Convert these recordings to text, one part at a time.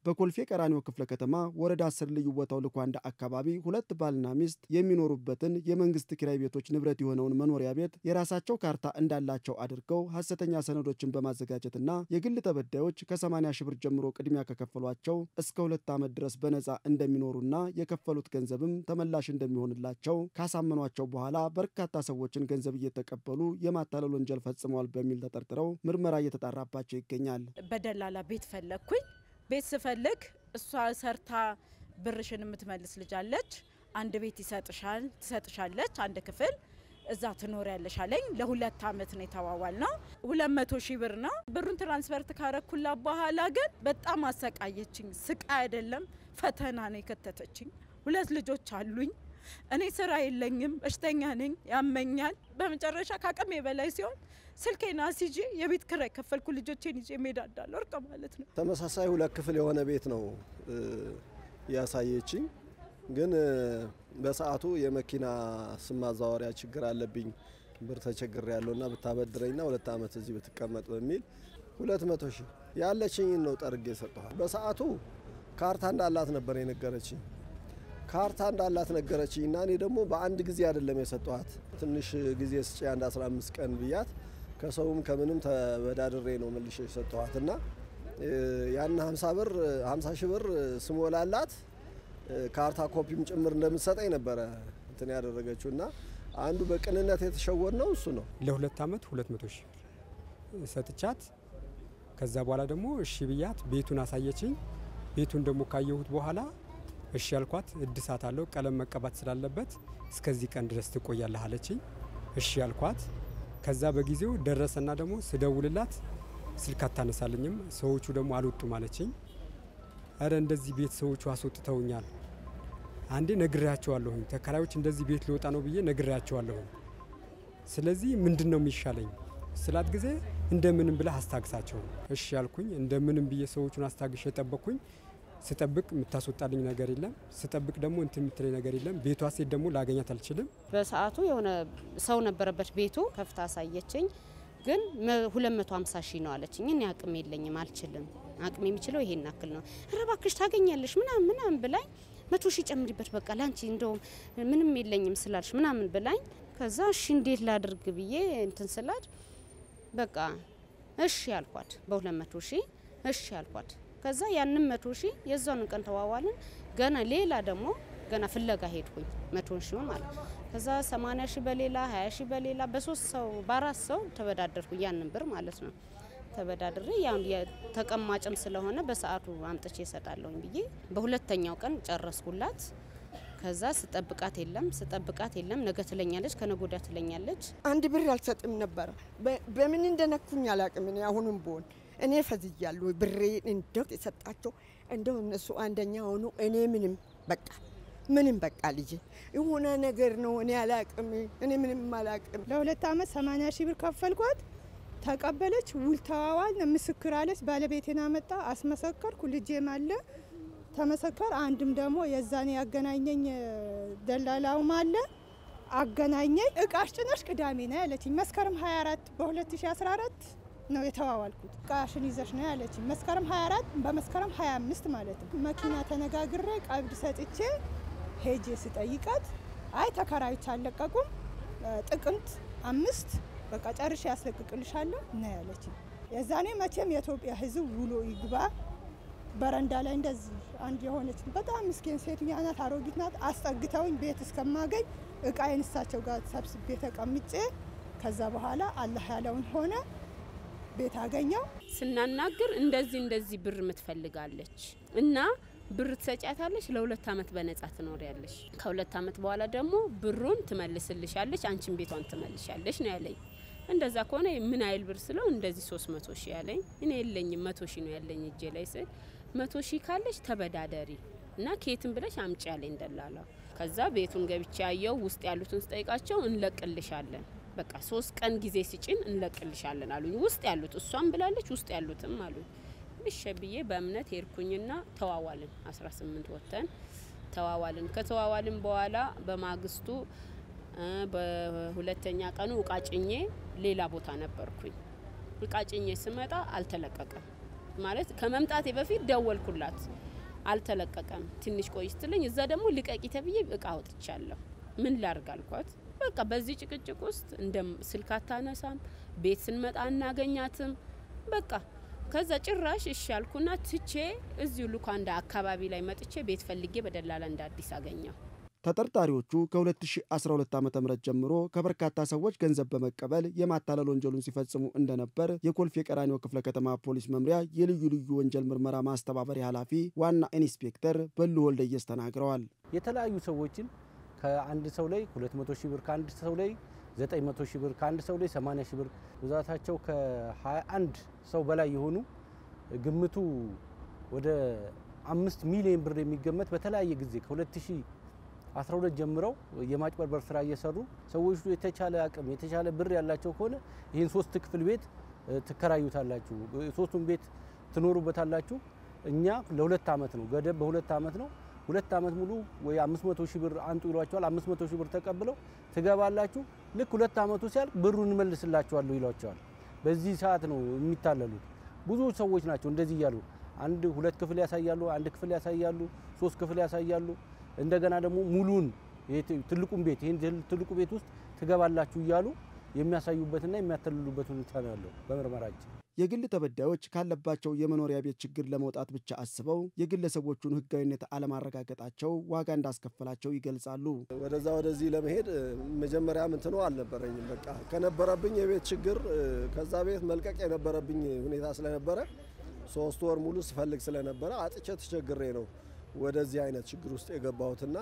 በኮልፌ ቀራኒዮ ክፍለ ከተማ ወረዳ አስር ልዩ ቦታው ልኳንዳ አካባቢ ሁለት ባልና ሚስት የሚኖሩበትን የመንግስት ኪራይ ቤቶች ንብረት የሆነውን መኖሪያ ቤት የራሳቸው ካርታ እንዳላቸው አድርገው ሐሰተኛ ሰነዶችን በማዘጋጀትና የግል ተበዳዮች ከ80 ሺህ ብር ጀምሮ ቅድሚያ ከከፈሏቸው እስከ ሁለት ዓመት ድረስ በነፃ እንደሚኖሩና የከፈሉት ገንዘብም ተመላሽ እንደሚሆንላቸው ካሳመኗቸው በኋላ በርካታ ሰዎችን ገንዘብ እየተቀበሉ የማታለል ወንጀል ፈጽመዋል በሚል ተጠርጥረው ምርመራ እየተጣራባቸው ይገኛል። በደላላ ቤት ፈለግኩኝ። ቤት ስፈልግ እሷ ሰርታ ብርሽን የምትመልስ ልጅ አለች። አንድ ቤት ይሰጥሻል ትሰጥሻለች፣ አንድ ክፍል እዛ ትኖሪያለሽ አለኝ። ለሁለት ዓመት ነው የተዋዋል ነው። ሁለት መቶ ሺህ ብር ነው። ብሩን ትራንስፈርት ካረኩላ በኋላ ግን በጣም አሰቃየችኝ። ስቃይ አይደለም ፈተና ነው የከተተችኝ። ሁለት ልጆች አሉኝ። እኔ ስራ የለኝም፣ በሽተኛ ነኝ፣ ያመኛል። በመጨረሻ ከአቅሜ በላይ ሲሆን ስልኬን አስይዤ የቤት ኪራይ ከፈልኩ ልጆቼን ይዤ እሄዳለሁ። እርቅ ማለት ነው። ተመሳሳይ ሁለት ክፍል የሆነ ቤት ነው ያሳየችኝ። ግን በሰዓቱ የመኪና ስም ማዛወሪያ ችግር አለብኝ ብር ተቸግር ያለውና ብታበድረኝና ሁለት ዓመት እዚህ ብትቀመጥ በሚል ሁለት መቶ ሺህ ያለችኝን ነው ጠርጌ ሰጠኋል። በሰዓቱ ካርታ እንዳላት ነበር የነገረችኝ ካርታ እንዳላት ነገረችኝ እና እኔ ደግሞ በአንድ ጊዜ አይደለም የሰጠኋት። ትንሽ ጊዜ ስጪ አንድ 15 ቀን ብያት ከሰውም ከምንም ተበዳድሬ ነው መልሼ የሰጠኋት እና ያን 50 ብር 50 ሺህ ብር ስሞላላት ካርታ ኮፒም ጭምር እንደምትሰጠኝ ነበረ እንትን ያደረገችው እና አንዱ በቅንነት የተሸወድ ነው እሱ ነው። ለሁለት ዓመት 200 ሺህ ብር ሰጥቻት ከዛ በኋላ ደግሞ እሺ ብያት ቤቱን አሳየችኝ። ቤቱን ደግሞ ካየሁት በኋላ እሺ ያልኳት እድሳት አለው ቀለም መቀባት ስላለበት እስከዚህ ቀን ድረስ ትቆያለህ አለችኝ። እሺ ያልኳት ከዛ በጊዜው ደረሰና ደግሞ ስደውልላት ስልክ አታነሳልኝም። ሰዎቹ ደግሞ አልወጡም አለችኝ። እረ እንደዚህ ቤት ሰዎቹ አስወጥተውኛል። አንዴ ነግሬያቸዋለሁኝ ተከራዮች እንደዚህ ቤት ሊወጣ ነው ብዬ ነግሬያቸዋለሁኝ። ስለዚህ ምንድን ነው የሚሻለኝ ስላት ጊዜ እንደምንም ብለህ አስታግሳቸው። እሺ ያልኩኝ እንደምንም ብዬ ሰዎቹን አስታግሽ የጠበቅኩኝ ስጠብቅ የምታስወጣልኝ ነገር የለም። ስጠብቅ ደግሞ እንትን የምትለኝ ነገር የለም። ቤቷ ሴት ደግሞ ላገኛት አልችልም። በሰዓቱ የሆነ ሰው ነበረበት ቤቱ ከፍታ አሳየችኝ። ግን 250 ሺህ ነው አለችኝ። እኔ አቅም የለኝም አልችልም፣ አቅም የሚችለው ይሄን ያክል ነው። ኧረ እባክሽ ታገኛለሽ ምናምን ምናምን ብላኝ መቶ ሺህ ጨምሪበት በቃ ላንቺ እንደውም ምንም የለኝም ስላልሽ ምናምን ብላኝ ከዛ እሺ እንዴት ላድርግ ብዬ እንትን ስላድ በቃ እሺ ያልኳት በሁለት መቶ ሺህ እሺ ያልኳት ከዛ ያንን መቶ ሺህ የዛውን ቀን ተዋዋልን። ገና ሌላ ደግሞ ገና ፍለጋ ሄድኩኝ መቶን ሺህ ማለት ከዛ 80 ሺህ በሌላ 20 ሺህ በሌላ በሶስት ሰው በአራት ሰው ተበዳደርኩ ያንን ብር ማለት ነው። ተበዳድሬ ያው ተቀማጭም ስለሆነ በሰዓቱ አምጥቼ እሰጣለሁኝ ብዬ በሁለተኛው ቀን ጨረስኩላት። ከዛ ስጠብቃት የለም ስጠብቃት የለም ነገ ትለኛለች፣ ከነገ ወዲያ ትለኛለች። አንድ ብር አልሰጥም ነበረ። በምን እንደነኩኝ አላቅም። እኔ አሁንም ብሆን እኔ ፈዝያለሁ። ብሬ እንደው የሰጣቸው እንደው እነሱ አንደኛ ሆኑ። እኔ ምንም በቃ ምንም በቃ ልጄ የሆነ ነገር ነው። እኔ አላቅም። እኔ ምንም አላቅም። ለሁለት ዓመት 80 ሺህ ብር ከፈልኳት። ተቀበለች። ውል ተዋዋል። ምስክር አለች። ባለቤቴን አመጣ አስመሰከርኩ። ልጄም አለ ተመሰከር። አንድም ደግሞ የዛኔ ያገናኘኝ ደላላውም አለ አገናኘኝ። እቃሽ ጭነሽ ቅዳሜ ነው ያለችኝ። መስከረም 24 በ2014 ነው የተዋዋልኩት። እቃሽን ይዘሽ ነው ያለችኝ። መስከረም 24 በመስከረም 25 ማለት ነው። መኪና ተነጋግሬ ቀብድ ሰጥቼ ሄጄ ስጠይቃት አይ ተከራዮች አልለቀቁም፣ ጥቅምት አምስት በቃ ጨርሼ ያስለቅቅልሻለሁ ነው ያለችኝ። የዛኔ መቼም የኢትዮጵያ ሕዝብ ውሎ ይግባ በረንዳ ላይ እንደዚህ አንድ የሆነች በጣም ምስኪን ሴትዮ ናት፣ አሮጊት ናት። አስጠግተውኝ ቤት እስከማገኝ እቃዬን እሳቸው ጋር ሰብስቤ ተቀምጬ ከዛ በኋላ አላህ ያለውን ሆነ ቤት አገኘው። ስናናግር እንደዚህ እንደዚህ ብር ምትፈልጋለች እና ብር ትሰጫታለች፣ ለሁለት አመት በነጻ ትኖሪያለሽ። ከሁለት አመት በኋላ ደግሞ ብሩን ትመልስልሻለች፣ አንቺን ቤቷን ትመልሻለች ነው ያለኝ። እንደዛ ከሆነ ምን አይል ብር ስለው እንደዚህ ሶስት መቶ ሺህ ያለኝ። እኔ የለኝም መቶ ሺህ ነው ያለኝ እጄ ላይ ስል መቶ ሺህ ካለች ተበዳደሪ እና ኬትን ብለሽ አምጪ ያለኝ ደላላው። ከዛ ቤቱን ገብቼ ያየው ውስጥ ያሉትን ስጠይቃቸው እንለቅልሻለን በቃ ሶስት ቀን ጊዜ ሲጭን እንለቅልሻለን አሉኝ። ውስጥ ያሉት እሷም ብላለች፣ ውስጥ ያሉትም አሉኝ። እሺ ብዬ በእምነት ሄድኩኝና ተዋዋልን። 18 ወጥተን ተዋዋልን። ከተዋዋልን በኋላ በማግስቱ በሁለተኛ ቀኑ እቃ ጭኜ ሌላ ቦታ ነበርኩኝ። እቃ ጭኜ ስመጣ አልተለቀቀም። ማለት ከመምጣቴ በፊት ደወልኩላት፣ አልተለቀቀም። ትንሽ ቆይ ስትለኝ እዛ ደግሞ ልቀቂ ተብዬ እቃ አውጥቻለሁ። ምን ላርግ አልኳት። በቃ በዚህ ጭቅጭቅ ውስጥ እንደ ስልክ አታነሳም፣ ቤት ስንመጣ አናገኛትም። በቃ ከዛ ጭራሽ እሺ ያልኩና ትቼ እዚሁ ሉካንዳ አካባቢ ላይ መጥቼ ቤት ፈልጌ በደላላ እንደ አዲስ አገኘው። ተጠርጣሪዎቹ ከ2012 ዓ ም ጀምሮ ከበርካታ ሰዎች ገንዘብ በመቀበል የማታለል ወንጀሉን ሲፈጽሙ እንደነበር የኮልፌ ቀራኒዮ ክፍለ ከተማ ፖሊስ መምሪያ የልዩ ልዩ ወንጀል ምርመራ ማስተባበሪያ ኃላፊ ዋና ኢንስፔክተር በሉ ወልደየስ ተናግረዋል። የተለያዩ ሰዎችን ከአንድ ሰው ላይ 200 ሺህ ብር ከአንድ ሰው ላይ 900 ሺህ ብር ከአንድ ሰው ላይ 80 ሺህ ብር ብዛታቸው ከ21 ሰው በላይ የሆኑ ግምቱ ወደ አምስት ሚሊዮን ብር የሚገመት በተለያየ ጊዜ ከ2012 ጀምረው የማጭበርበር ስራ እየሰሩ ሰዎቹ የተቻለ አቅም የተቻለ ብር ያላቸው ከሆነ ይህን ሶስት ክፍል ቤት ትከራዩታላችሁ፣ ሶስቱን ቤት ትኖሩበታላችሁ። እኛ ለሁለት ዓመት ነው ገደብ በሁለት ዓመት ነው ሁለት ዓመት ሙሉ ወይ 500 ሺህ ብር አንጡ ይሏቸዋል። 500 ሺህ ብር ተቀብለው ትገባላችሁ። ልክ ሁለት ዓመቱ ሲያልቅ ብሩን እንመልስላችኋለሁ ይሏቸዋል። በዚህ ሰዓት ነው የሚታለሉት። ብዙ ሰዎች ናቸው እንደዚህ እያሉ አንድ ሁለት ክፍል ያሳያሉ፣ አንድ ክፍል ያሳያሉ፣ ሶስት ክፍል ያሳያሉ። እንደገና ደግሞ ሙሉን ትልቁን ቤት ይህን ትልቁ ቤት ውስጥ ትገባላችሁ እያሉ የሚያሳዩበትና የሚያተልሉበት ሁኔታ ነው ያለው በምርመራችን። የግል ተበዳዮች ካለባቸው የመኖሪያ ቤት ችግር ለመውጣት ብቻ አስበው የግለሰቦቹን ሕጋዊነት አለማረጋገጣቸው ዋጋ እንዳስከፈላቸው ይገልጻሉ። ወደዛ ወደዚህ ለመሄድ መጀመሪያ ምንትኖ አልነበረኝም። በቃ ከነበረብኝ የቤት ችግር ከዛ ቤት መልቀቅ የነበረብኝ ሁኔታ ስለነበረ ሶስት ወር ሙሉ ስፈልግ ስለነበረ አጥቼ ተቸግሬ ነው ወደዚህ አይነት ችግር ውስጥ የገባሁትና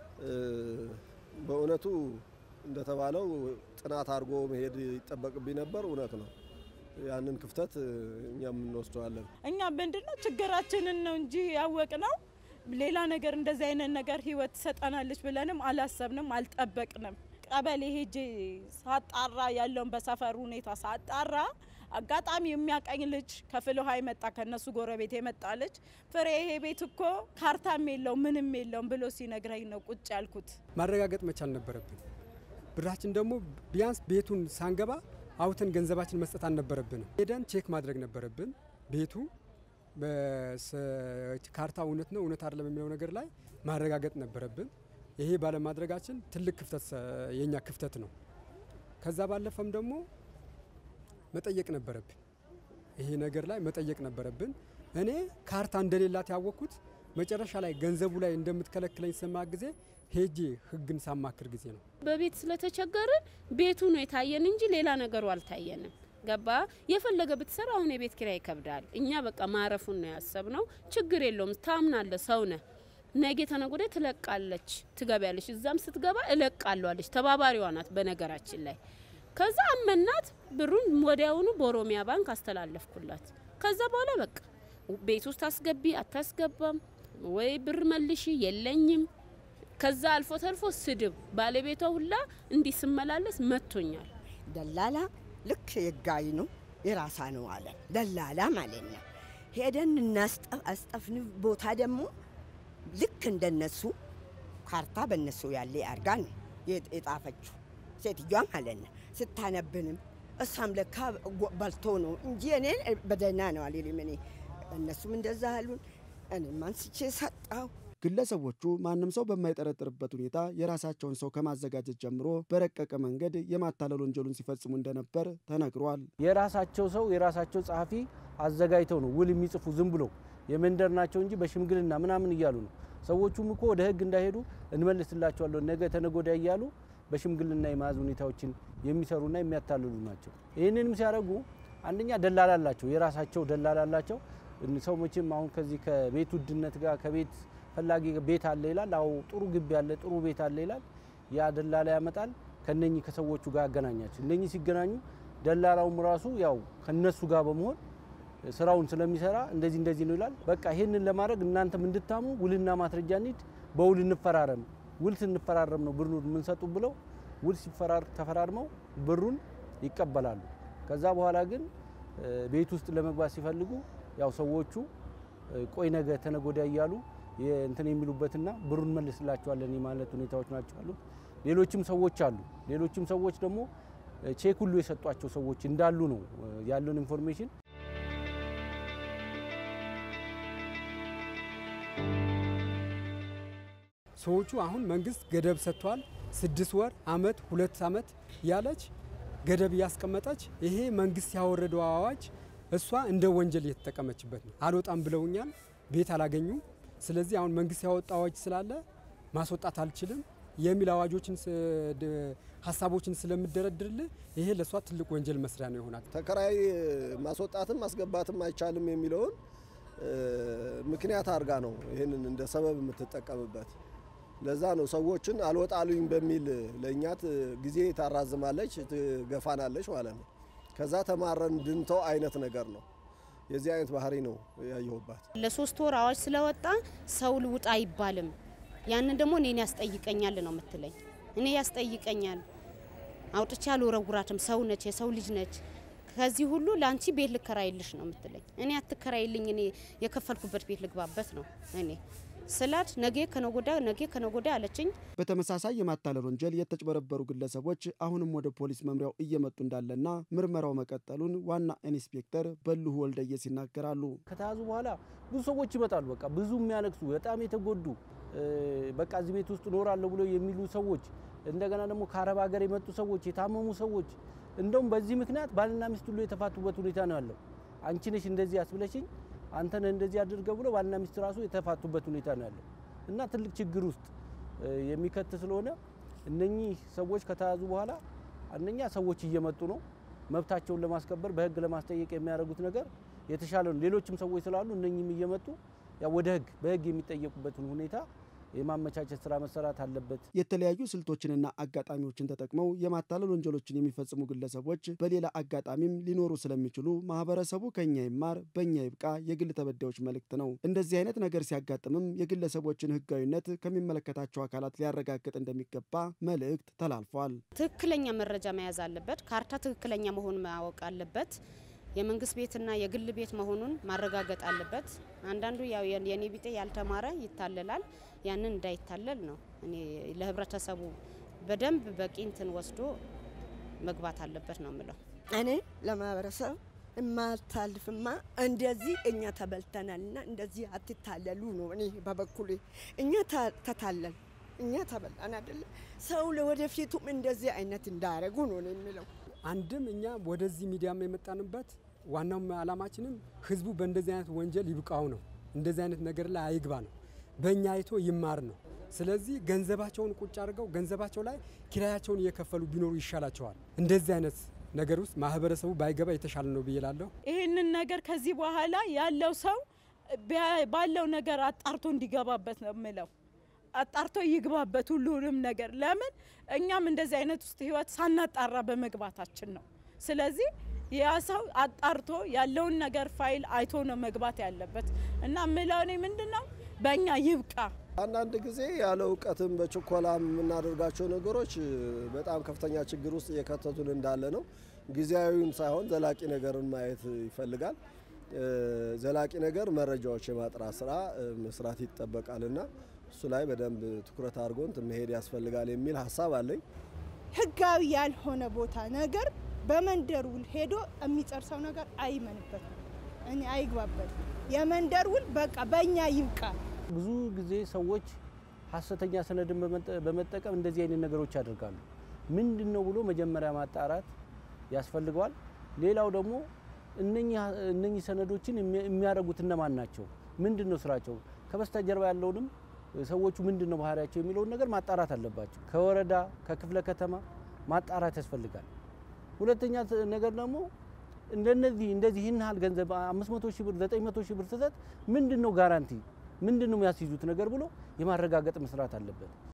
በእውነቱ እንደተባለው ጥናት አድርጎ መሄድ ይጠበቅብኝ ነበር። እውነት ነው። ያንን ክፍተት እኛም እንወስደዋለን። እኛ ምንድነው ችግራችንን ነው እንጂ ያወቅ ነው ሌላ ነገር እንደዚህ አይነት ነገር ህይወት ትሰጠናለች ብለንም አላሰብንም፣ አልጠበቅንም። ቀበሌ ሄጄ ሳጣራ ያለውን በሰፈሩ ሁኔታ ሳጣራ አጋጣሚ የሚያቀኝ ልጅ ከፍል ውሃ የመጣ ከነሱ ጎረቤት የመጣ ልጅ ፍሬ ይሄ ቤት እኮ ካርታም የለውም ምንም የለውም ብሎ ሲነግረኝ ነው ቁጭ ያልኩት። ማረጋገጥ መቻል ነበረብን። ብራችን ደግሞ ቢያንስ ቤቱን ሳንገባ አውተን ገንዘባችን መስጠት አልነበረብንም። ሄደን ቼክ ማድረግ ነበረብን። ቤቱ ካርታ እውነት ነው እውነት አይደለም የሚለው ነገር ላይ ማረጋገጥ ነበረብን። ይሄ ባለማድረጋችን ትልቅ ክፍተት የኛ ክፍተት ነው። ከዛ ባለፈም ደግሞ መጠየቅ ነበረብን። ይሄ ነገር ላይ መጠየቅ ነበረብን። እኔ ካርታ እንደሌላት ያወቅኩት መጨረሻ ላይ ገንዘቡ ላይ እንደምትከለክለኝ ሰማ ጊዜ ሄጄ ህግን ሳማክር ጊዜ ነው። በቤት ስለተቸገርን ቤቱ ነው የታየን እንጂ ሌላ ነገሩ አልታየንም። ገባ የፈለገ ብትሰራ አሁን የቤት ኪራይ ይከብዳል። እኛ በቃ ማረፉን ነው ያሰብነው። ችግር የለውም ታምናለ፣ ሰው ነህ። ነገ ተነገ ወዲያ ትለቃለች፣ ትገቢያለች። እዛም ስትገባ እለቃለሁ አለች። ተባባሪዋ ናት በነገራችን ላይ። ከዛ አመናት፣ ብሩን ወዲያውኑ በኦሮሚያ ባንክ አስተላለፍኩላት። ከዛ በኋላ በቃ ቤት ውስጥ አስገቢ አታስገባም ወይ ብር መልሺ የለኝም ከዛ አልፎ ተርፎ ስድብ ባለቤቷ ሁላ እንዲህ ስመላለስ መጥቶኛል። ደላላ ልክ የጋይ ነው የራሳ ነው አለ ደላላ ማለት ነው። ሄደን እናስጠፍን ቦታ ደግሞ ልክ እንደነሱ ካርታ በነሱ ያለ አርጋ ነው የጣፈችው ሴትዮዋ ማለት ነው። ስታነብንም እሷም ለካ በልቶ ነው እንጂ እኔ በደህና ነው አልልም። እኔ እነሱም እንደዛ አሉን። እኔም አንስቼ ሰጣው። ግለሰቦቹ ማንም ሰው በማይጠረጥርበት ሁኔታ የራሳቸውን ሰው ከማዘጋጀት ጀምሮ በረቀቀ መንገድ የማታለል ወንጀሉን ሲፈጽሙ እንደነበር ተነግሯል። የራሳቸው ሰው የራሳቸው ጸሐፊ አዘጋጅተው ነው ውል የሚጽፉ ዝም ብሎ የመንደር ናቸው እንጂ በሽምግልና ምናምን እያሉ ነው። ሰዎቹም እኮ ወደ ሕግ እንዳይሄዱ እንመልስላቸዋለሁ ነገ ተነጎዳ እያሉ በሽምግልና የመያዝ ሁኔታዎችን የሚሰሩና የሚያታልሉ ናቸው። ይህንንም ሲያደርጉ አንደኛ ደላላ አላቸው፣ የራሳቸው ደላላ አላቸው። ሰው መቼም አሁን ከዚህ ከቤት ውድነት ጋር ከቤት ፈላጊ ቤት አለ ይላል። አዎ ጥሩ ግቢ አለ፣ ጥሩ ቤት አለ ይላል። ያ ደላላ ያመጣል፣ ከነኚህ ከሰዎቹ ጋር ያገናኛቸው። እነኚህ ሲገናኙ ደላላውም ራሱ ያው ከነሱ ጋር በመሆን ስራውን ስለሚሰራ እንደዚህ እንደዚህ ነው ይላል። በቃ ይህንን ለማድረግ እናንተም እንድታሙ ውልና ማስረጃ እንሂድ፣ በውል እንፈራረም፣ ውል ስንፈራረም ነው ብሩን የምንሰጡ ብለው ውል ሲፈራር ተፈራርመው ብሩን ይቀበላሉ። ከዛ በኋላ ግን ቤት ውስጥ ለመግባት ሲፈልጉ ያው ሰዎቹ ቆይ ነገ ተነጎዳ እያሉ እንትን የሚሉበትና ብሩን መልስላቸዋለን የማለት ሁኔታዎች ናቸው አሉት። ሌሎችም ሰዎች አሉ። ሌሎችም ሰዎች ደግሞ ቼክ ሁሉ የሰጧቸው ሰዎች እንዳሉ ነው ያለውን ኢንፎርሜሽን ሰዎቹ አሁን መንግስት ገደብ ሰጥቷል። ስድስት ወር፣ አመት፣ ሁለት አመት ያለች ገደብ እያስቀመጠች ይሄ መንግስት ያወረደው አዋጅ እሷ እንደ ወንጀል እየተጠቀመችበት ነው። አልወጣም ብለውኛል፣ ቤት አላገኙም። ስለዚህ አሁን መንግስት ያወጣ አዋጅ ስላለ ማስወጣት አልችልም የሚል አዋጆችን ሀሳቦችን ስለምደረድርልህ ይሄ ለእሷ ትልቅ ወንጀል መስሪያ ነው ይሆናል። ተከራይ ማስወጣትም ማስገባትም አይቻልም የሚለውን ምክንያት አድርጋ ነው ይህንን እንደ ሰበብ የምትጠቀምበት። ለዛ ነው ሰዎችን አልወጣሉኝ በሚል ለእኛት ጊዜ ታራዝማለች፣ ትገፋናለች ማለት ነው። ከዛ ተማረን ድንተው አይነት ነገር ነው። የዚህ አይነት ባህሪ ነው ያየሁባት። ለሶስት ወር አዋጅ ስለወጣ ሰው ልውጣ አይባልም። ያንን ደግሞ እኔን ያስጠይቀኛል ነው የምትለኝ። እኔ ያስጠይቀኛል አውጥቼ አልወረውራትም። ሰው ነች፣ የሰው ልጅ ነች። ከዚህ ሁሉ ለአንቺ ቤት ልከራይልሽ ነው የምትለኝ። እኔ አትከራይልኝ፣ እኔ የከፈልኩበት ቤት ልግባበት ነው እኔ ስላት ነገ ከነጎዳ ነገ ከነጎዳ አለችኝ። በተመሳሳይ የማታለል ወንጀል የተጭበረበሩ ግለሰቦች አሁንም ወደ ፖሊስ መምሪያው እየመጡ እንዳለና ምርመራው መቀጠሉን ዋና ኢንስፔክተር በልሁ ወልደየስ ይናገራሉ። ከተያዙ በኋላ ብዙ ሰዎች ይመጣሉ። በቃ ብዙ የሚያለቅሱ በጣም የተጎዱ በቃ እዚህ ቤት ውስጥ እኖራለሁ ብሎ የሚሉ ሰዎች፣ እንደገና ደግሞ ከአረብ ሀገር የመጡ ሰዎች፣ የታመሙ ሰዎች እንደውም በዚህ ምክንያት ባልና ሚስት ሁሉ የተፋቱበት ሁኔታ ነው ያለው። አንቺ ነሽ እንደዚህ ያስብለሽኝ አንተን እንደዚህ አድርገ ብሎ ባልና ሚስት ራሱ የተፋቱበት ሁኔታ ነው ያለው እና ትልቅ ችግር ውስጥ የሚከት ስለሆነ እነኚህ ሰዎች ከተያዙ በኋላ አንደኛ ሰዎች እየመጡ ነው መብታቸውን ለማስከበር በህግ ለማስጠየቅ የሚያደርጉት ነገር የተሻለ ነው። ሌሎችም ሰዎች ስላሉ እነኚህም እየመጡ ያው ወደ ህግ በህግ የሚጠየቁበትን ሁኔታ የማመቻቸት ስራ መሰራት አለበት። የተለያዩ ስልቶችንና አጋጣሚዎችን ተጠቅመው የማታለል ወንጀሎችን የሚፈጽሙ ግለሰቦች በሌላ አጋጣሚም ሊኖሩ ስለሚችሉ ማህበረሰቡ ከኛ ይማር በእኛ ይብቃ የግል ተበዳዮች መልእክት ነው። እንደዚህ አይነት ነገር ሲያጋጥምም የግለሰቦችን ህጋዊነት ከሚመለከታቸው አካላት ሊያረጋግጥ እንደሚገባ መልእክት ተላልፏል። ትክክለኛ መረጃ መያዝ አለበት። ካርታ ትክክለኛ መሆኑን ማወቅ አለበት። የመንግስት ቤትና የግል ቤት መሆኑን ማረጋገጥ አለበት። አንዳንዱ ያው የኔ ቢጤ ያልተማረ ይታለላል። ያንን እንዳይታለል ነው እኔ ለህብረተሰቡ በደንብ በቂ እንትን ወስዶ መግባት አለበት ነው የምለው። እኔ ለማህበረሰብ የማታልፍማ እንደዚህ እኛ ተበልተናልና እንደዚህ አትታለሉ ነው እኔ በበኩሌ። እኛ ተታለል እኛ ተበላን አይደለ? ሰው ለወደፊቱም እንደዚህ አይነት እንዳያደርጉ ነው እኔ የሚለው። አንድም እኛ ወደዚህ ሚዲያም የመጣንበት ዋናው ዓላማችንም ህዝቡ በእንደዚህ አይነት ወንጀል ይብቃው ነው። እንደዚህ አይነት ነገር ላይ አይግባ ነው። በእኛ አይቶ ይማር ነው። ስለዚህ ገንዘባቸውን ቁጭ አድርገው ገንዘባቸው ላይ ኪራያቸውን እየከፈሉ ቢኖሩ ይሻላቸዋል። እንደዚህ አይነት ነገር ውስጥ ማህበረሰቡ ባይገባ የተሻለ ነው ብዬ እላለሁ። ይህንን ነገር ከዚህ በኋላ ያለው ሰው ባለው ነገር አጣርቶ እንዲገባበት ነው የምለው። አጣርቶ ይግባበት ሁሉንም ነገር። ለምን እኛም እንደዚህ አይነት ውስጥ ህይወት ሳናጣራ በመግባታችን ነው። ስለዚህ ያ ሰው አጣርቶ ያለውን ነገር ፋይል አይቶ ነው መግባት ያለበት እና ምለው እኔ ምንድን ነው በእኛ ይብቃ። አንዳንድ ጊዜ ያለ እውቀትም በችኮላ የምናደርጋቸው ነገሮች በጣም ከፍተኛ ችግር ውስጥ እየከተቱን እንዳለ ነው። ጊዜያዊውን ሳይሆን ዘላቂ ነገርን ማየት ይፈልጋል። ዘላቂ ነገር መረጃዎች የማጥራት ስራ መስራት ይጠበቃልና እሱ ላይ በደንብ ትኩረት አድርጎ እንትን መሄድ ያስፈልጋል የሚል ሀሳብ አለኝ። ህጋዊ ያልሆነ ቦታ ነገር በመንደር ውል ሄዶ የሚጨርሰው ነገር አይመንበትም፣ እኔ አይግባበትም። የመንደር ውል በቃ በእኛ ይብቃ። ብዙ ጊዜ ሰዎች ሀሰተኛ ሰነድን በመጠቀም እንደዚህ አይነት ነገሮች ያደርጋሉ። ምንድን ነው ብሎ መጀመሪያ ማጣራት ያስፈልገዋል። ሌላው ደግሞ እነኚህ ሰነዶችን የሚያደርጉት እነማን ናቸው? ምንድን ነው ስራቸው? ከበስተጀርባ ያለውንም ሰዎቹ ምንድን ነው ባህሪያቸው የሚለውን ነገር ማጣራት አለባቸው። ከወረዳ ከክፍለ ከተማ ማጣራት ያስፈልጋል። ሁለተኛ ነገር ደግሞ እንደነዚህ እንደዚህ ይህን ያህል ገንዘብ 500 ሺህ ብር 900 ሺህ ብር ስሰጥ ምንድን ነው ጋራንቲ ምንድን ነው የሚያስይዙት ነገር ብሎ የማረጋገጥ መስራት አለበት።